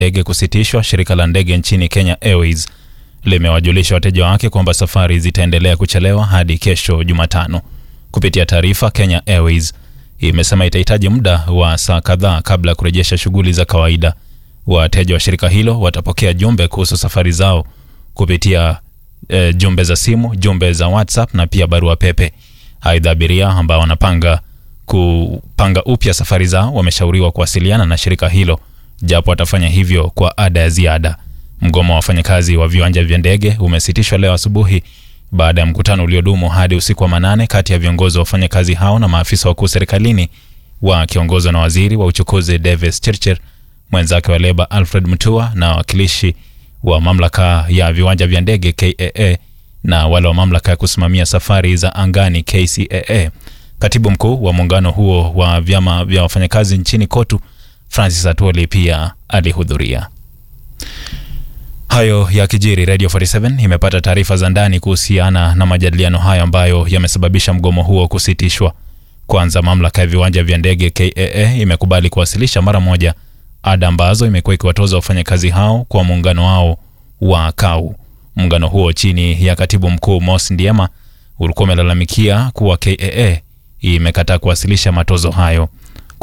ndege kusitishwa, shirika la ndege nchini Kenya Airways limewajulisha wateja wake kwamba safari zitaendelea kuchelewa hadi kesho Jumatano. Kupitia taarifa, Kenya Airways imesema itahitaji muda wa saa kadhaa kabla ya kurejesha shughuli za kawaida. Wateja wa shirika hilo watapokea jumbe kuhusu safari zao kupitia e, jumbe za simu, jumbe za WhatsApp na pia barua pepe. Aidha, abiria ambao wanapanga kupanga upya safari zao wameshauriwa kuwasiliana na shirika hilo, japo watafanya hivyo kwa ada ya ziada. Mgomo wa wafanyakazi wa viwanja vya ndege umesitishwa leo asubuhi baada ya mkutano uliodumu hadi usiku wa manane kati ya viongozi wa wafanyakazi hao na maafisa wakuu serikalini wakiongozwa na waziri wa uchukuzi Davis Chirchir, mwenzake wa leba Alfred Mutua na wawakilishi wa mamlaka ya viwanja vya ndege KAA na wale wa mamlaka ya kusimamia safari za angani KCAA. Katibu mkuu wa muungano huo wa vyama vya wafanyakazi nchini KOTU Francis Atwoli pia alihudhuria. Hayo ya kijiri, Radio 47 imepata taarifa za ndani kuhusiana na majadiliano hayo ambayo yamesababisha mgomo huo kusitishwa. Kwanza, mamlaka ya viwanja vya ndege KAA imekubali kuwasilisha mara moja ada ambazo imekuwa ikiwatoza wafanyakazi hao kwa muungano wao wa KAU. Muungano huo chini ya katibu mkuu Mos Ndiema ulikuwa umelalamikia kuwa KAA imekataa kuwasilisha matozo hayo.